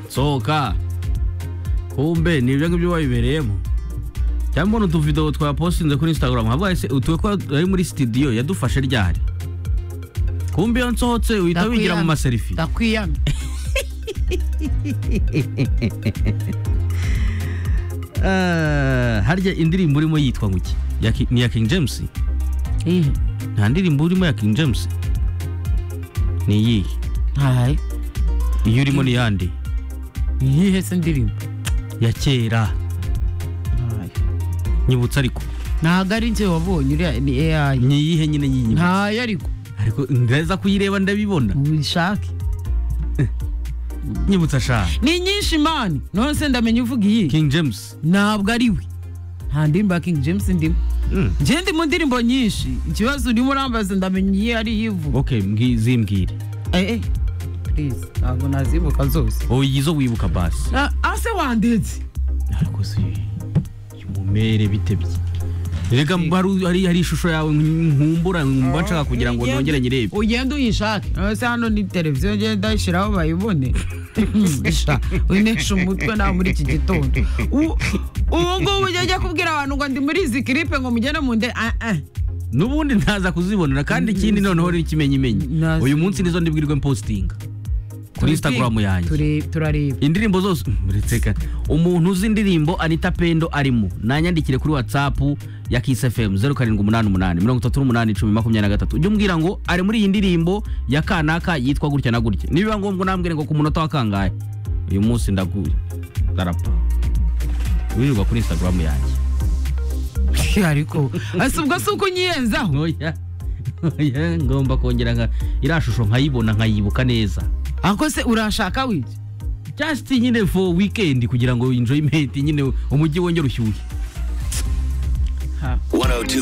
sohoka kumbe ni ibyo ngibyo wabibereyemo cyangwa mbona utuvidewo twapostinze kuri instagram habaye se utuwe ko ari muri studio yadufashe ryari kumbe iyo nsohotse uhita wigira mu maserifi ndakwiyamye Ah, harya indirimbo urimo yitwa ngo iki Ya Ki- ni iya king james Iyihe? nta ndirimbo urimo ya king james ni iyihe ntahaye iyo urimo ni iyande iyihe se ndirimbo ya kera Ntahaye. nyibutsa ariko ntago ari njye wabonye uriya ni AI ni iyihe nyine nyiyibutsa ntayo ariko ariko ndaza kuyireba ndabibona ubishake nyibutsa shaka ni nyinshi mani none se ndamenya uvuga iyi king james ntabwo ari we nta ndirimbo ya king james ndimo Mm. njye ndi mu ndirimbo nyinshi ikibazo urimo urambaza ndamenya iyi ari iyivuga ok mbwi- zimbwire eh eh please ntabwo nazibuka zose wowe izo wibuka basi Ah, ase wandetse ariko si umumere bitebye rega hari- hari hari ishusho yawe nkumbura nkumva nshaka kugira ngo nongere nyirebe ugenda uyishake none se hano ni televiziyo ngenda ayishyiraho bayibone Sha, unesha umutwe nta muri iki gitondo U- ubu ngubu ujya ujya kubwira abantu ngo ndi muri izi kiripe ngo mugende mu nde ah ah n'ubundi ntaza kuzibonera kandi ikindi noneho n'ikimenyimenyi Nazi. uyu munsi nizo ndibwirwe mpositinga kuri instagram yanjye Ture- turareba indirimbo zose muretseka umuntu uzi indirimbo anita pendo arimo nanyandikire kuri whatsapp ya kiss fm 0788 ujye umbwira ngo ari muri iyi ndirimbo ya kanaka yitwa gutya na gutya nibiba ngombwa unambwire ngo ku munota wa kangahe uyu munsi ndaguye ndarapa wirirwa kuri instagram yanjye ariko ese ubwo si uko unyiyenzaho oya oya ngomba kongera nka iriya shusho nkayibona nkayibuka neza ariko se urashaka wiki just nyine for weekend kugira ngo enjoyment nyine umujyi wongere ushyuhe 102.